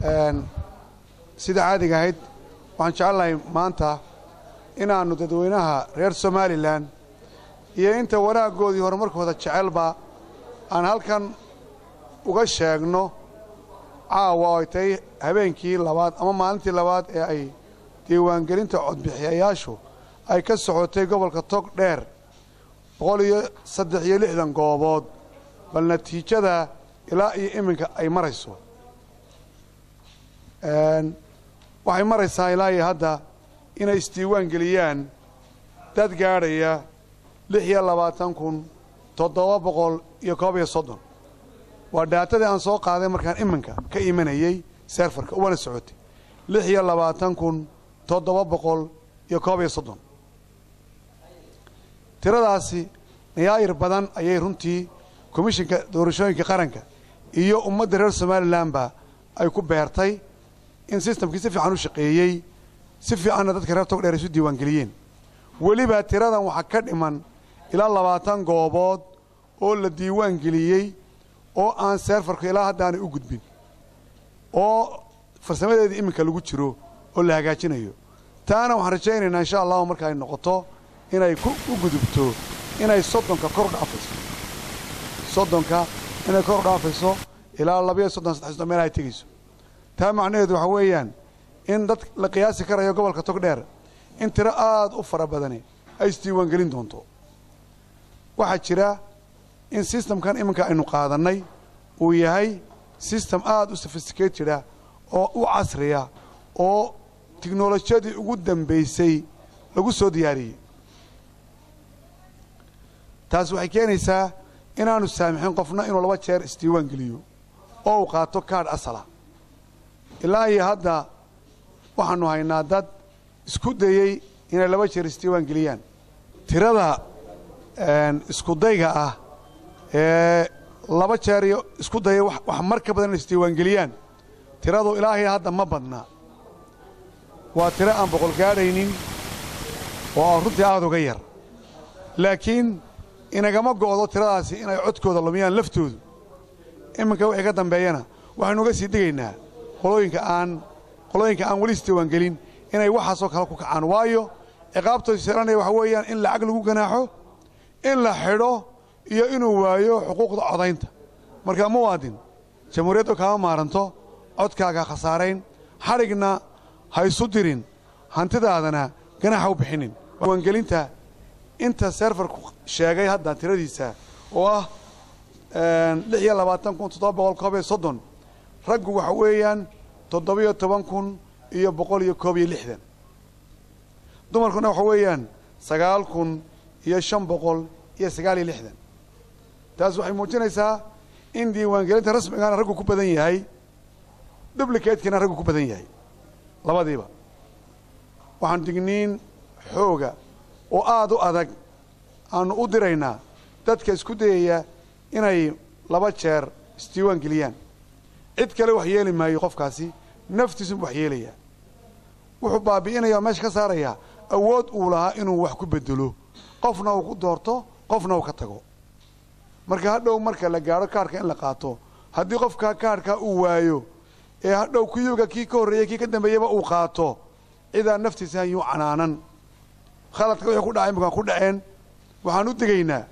sida caadiga ahayd waxaan jecelnahay maanta inaannu dadweynaha reer somalilan iyo inta wanaaggoodii horumarkooda jecelba aan halkan uga sheegno caawa oo ay tahay habeenkii labaad ama maalintii labaad ee ay diiwaangelinta codbixiyayaashu ay ka socotay gobolka tog dheer boqol iyo saddex iyo lixdan goobood bal natiijada ilaa iyo iminka ay marayso waxay maraysaa ilaa iyo hadda inay isdiiwaan geliyaan dad gaadhaya lix iyo labaatan kun toddoba boqol iyo koob iyo soddon waa dhaatadii aan soo qaaday markaan iminka ka imanayey seerfarka uwana socotay lix iyo labaatan kun toddoba boqol iyo koob iyo soddon tiradaasi nayaayir badan ayay runtii komishinka doorashooyinka qaranka iyo ummadda reer somalilanba ay ku beertay in sistamkii si fiican u shaqeeyey si fiicanna dadka reer togdheer isu diiwaangeliyeen weliba tiradan waxaa ka dhiman ilaa labaatan goobood oo la diiwaan geliyey oo aan seerfarku ilaa haddaanay u gudbin oo farsamadeedii iminka lagu jiro oo la hagaajinayo taana waxaan rajaynaynaa insha allahu marka ay noqoto inay u gudubto inay soddonka kor dhaafayso soddonka inay kor dhaafayso ilaa labayo soddon saddex soddon meel ay tegayso taa macnaheedu waxaa weeyaan in dad la qiyaasi karayo gobolka togdheer in tiro aad u fara badani ay isdiiwaangelin doonto waxaa jira in sistamkan iminka aynu qaadannay uu yahay sistem aad u sophisticateda oo u casriya oo tiknolojiyadii ugu dambaysay lagu soo diyaariyey taas waxay keenaysaa inaanu saamixin qofna inuu laba jeer isdiiwaan geliyo oo uu qaato kaadh asala ilaa iyo hadda waxaannu haynaa dad isku dayey inay laba jeer isdiiwaan geliyaan tirada iskudayga ah ee laba jeer iyo isku daya wax mar ka badan inay isdiiwaangeliyaan tiradu ilaahay hadda ma badna waa tiro aan boqol gaadhaynin oo runtii aad uga yar laakiin inagama go'do tiradaasi inay codkooda lumiyaan laftoodu iminka wixii ka dambeeyana waxaynu uga sii digaynaa qolooyinka aan qolooyinka aan weli isdiiwaangelin inay waxaasoo kale ku kacaan waayo ciqaabtooda seeranaya waxa weeyaan in lacag lagu ganaaxo in la xidho iyo inuu waayo xuquuqda codaynta marka muwaadin jamhuuriyaddu kaama maaranto codkaaga khasaarayn xadhigna ha isu dirin hantidaadana ganaaxa u bixinin diiwaangelinta inta seerfarku sheegay hadda tiradiisa oo ah lix iyo labaatan kun toddoba boqol koob iyo soddon raggu waxa weeyaan toddobiyo toban kun iyo boqol iyo koob iyo lixdan dumarkuna waxa weeyaan sagaal kun iyo shan boqol iyo sagaal iyo lixdan taas waxay muujinaysaa in diiwaangelinta rasmigaana raggu ku badan yahay dublicatekiina raggu ku badan yahay labadiiba waxaan digniin xooga oo aad u adag aanu u diraynaa dadka isku dayaya inay laba jeer isdiiwaan geliyaan cid kale wax yeeli maayo qofkaasi naftiisunbu wax yeelayaa wuxuu baabi'inaya oo meesha ka saarayaa awood uu lahaa inuu wax ku bedelo qofna uu ku doorto qofna uu ka tago marka hadhow marka la gaadho kaarhka in la qaato haddii qofka kaarhkaa uu waayo ee hadhow kuyuga kii ka horreeyey kii ka dambeeyaba uu qaato cidaa naftiisa yuu canaanan khaladka wixii ku dhacay imika ku dhaceen waxaan u digaynaa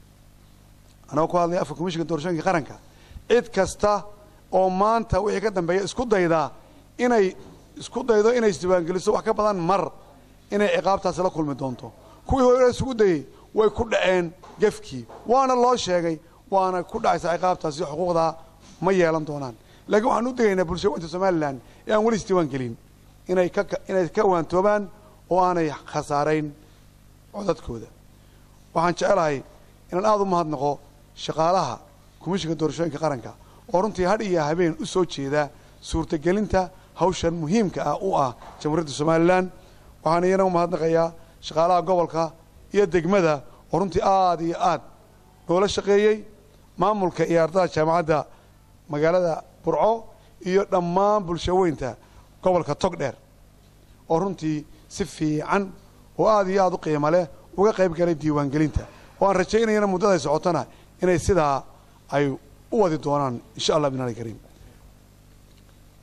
anagoo ku hadlaya afka komishinka doorashooyinka qaranka cid kasta oo maanta wixii ka dambeeya isku daydaa inay isku daydo inay isdiiwaangeliso wax ka badan mar inay ciqaabtaasi la kulmi doonto kuwii hore isugu dayey way ku dhaceen gefkii waana loo sheegay waana ku dhacaysaa ciqaabtaasi xuquuqdaa ma yeelan doonaan laakiin waxaan u digaynaa bulshooyinka somalilan ee aan weli isdiiwaan gelin inay ka inay ka waantoobaan oo aanay khasaarayn codadkooda waxaan jecelahay inaan aada u mahadnaqo shaqaalaha komishinka doorashooyinka qaranka oo runtii hadh iyo habeen u soo jeeda suurtagelinta hawshan muhiimka ah u ah jamhuuriyadda somalilan waxaan iyana u mahadnaqayaa shaqaalaha gobolka iyo degmada oo runtii aada iyo aad noola shaqeeyey maamulka iyo ardada jaamacadda magaalada burco iyo dhammaan bulshaweynta gobolka togdheer oo runtii si fiican oo aada iyo aada u qiimo leh uga qayb galay diiwaangelinta oo aan rajaynayana muddaday socotona inay sidaa ay u wadi doonaan insha allah binaali kariim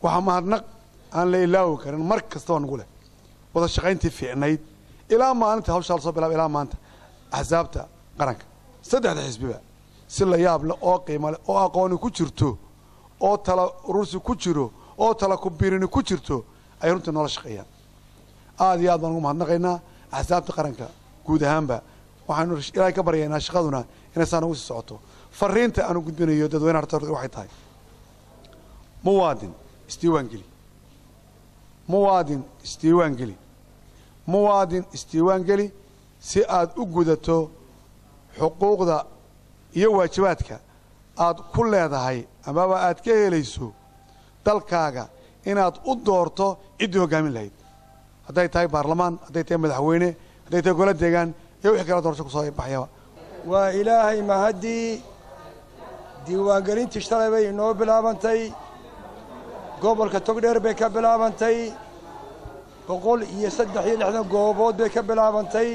waxaa mahadnaq aan la ilaawi karin mar kastaba nagu leh wada shaqayntii fiicnayd ilaa maalinta hawshaa lasoo bilaaba ilaa maanta axsaabta qaranka saddexda xisbiba si la yaab leh oo qiimo leh oo aqooni ku jirto oo tala urursi ku jiro oo tala kubirini ku jirto ay runtii noola shaqeeyaan aada iyo aad baan ugu mahadnaqaynaa axsaabta qaranka guud ahaanba waxaanu ilaahay ka baryaynaa shaqaduna inay saa nagu sii socoto fariinta aanu gudbinayo dadweynaha horta waxay tahay muwaadin isdiiwaan geli muwaadin isdiiwaan geli muwaadin isdiiwaan geli si aad u gudato xuquuqda iyo waajibaadka aad ku leedahay amaba aad ka helayso dalkaaga inaad u doorto ciddii hoggaamin lahayd hadday tahay baarlamaan hadday tahay madaxweyne hadday tahay golo deegaan iyo wixii kala doorasho kusoo baxyaba waa ilaahay mahaddii diiwaangelintii shalay bay inoo bilaabantay gobolka togdheer bay ka bilaabantay boqol iyo saddex iyo lixdan goobood bay ka bilaabantay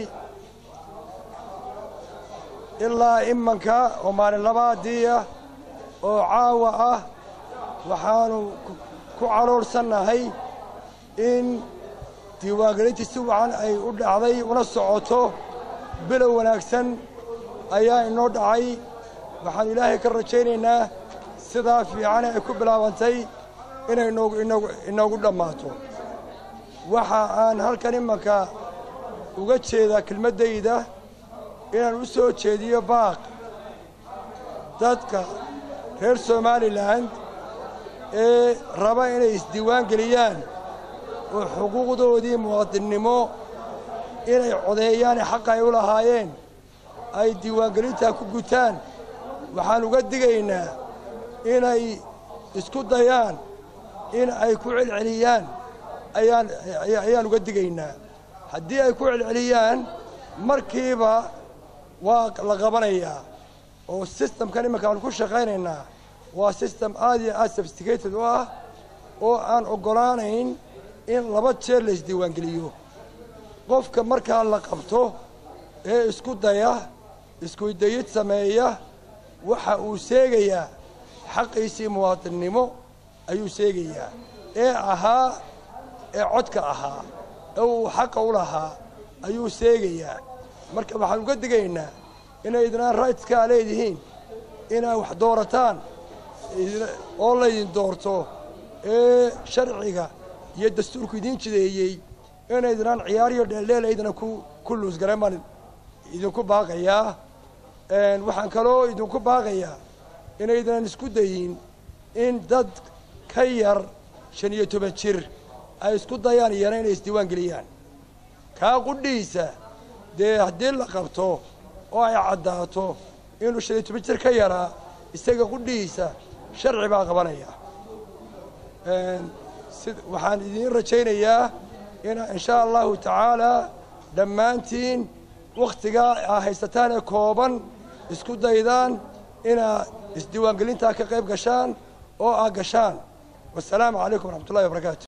ilaa imanka oo maalin labaadii ah oo caawa ah waxaannu ku caloorsannahay in diiwaangelintii si wacan ay u dhacday una socoto bilow wanaagsan ayaa inoo dhacay waxaannu ilaahay ka rajaynaynaa sidaa fiicane ay ku bilaabantay inay inoogu dhammaato waxa aan halkan imanka uga jeedaa kelmaddayda inaan u soo jeediyo baaq dadka reer somalilan ee raba inay isdiiwaan geliyaan oo xuquuqdoodii muwaadinnimo inay codeeyaane xaqa ay u lahaayeen ay diiwaangelintaa ku gutaan waxaan uga digaynaa inay isku dayaan in ay ku celceliyaan ayaan ayaan uga digaynaa haddii ay ku celceliyaan markiiba waa la qabanayaa oo sistamkan imanka aanu ku shaqaynaynaa waa sistem aad iyo aad sophisticated u ah oo aan oggolaanayn in laba jeer la isdiiwaangeliyo qofka markaa la qabto ee isku daya iskudayid sameeya waxa uu seegayaa xaqiisii muwaadinnimo ayuu seegayaa ee ahaa ee codka ahaa ee uu xaqa u lahaa ayuu seegayaa marka waxaan uga digaynaa inay idnaan rightskaa leedihiin inaad wax doorataan oo laydin doorto ee sharciga iyo dastuurku idiin jideeyey inaydnaan ciyaariyo dheeldheel aydna ku luusgaran baan idinku baaqayaa waxaan kaloo idinku baaqayaa inaydnan isku dayin in dad ka yar shan iyo toban jir ay isku dayaan iyana inay isdiiwaan geliyaan kaa qudhiisa dee haddii la qabto oo ay caddaato inuu shan iyo toban jir ka yaraa isaga qudhihiisa sharci baa qabanaya si waxaan idiin rajaynayaa ina in shaa allahu tacaalaa dhammaantiin wakhtigaa aa haysataan ee kooban isku daydaan inaad isdiiwaangelintaa ka qayb gashaan oo aad gashaan wasalaamu calaykum waraxmat ullahi wabarakaatu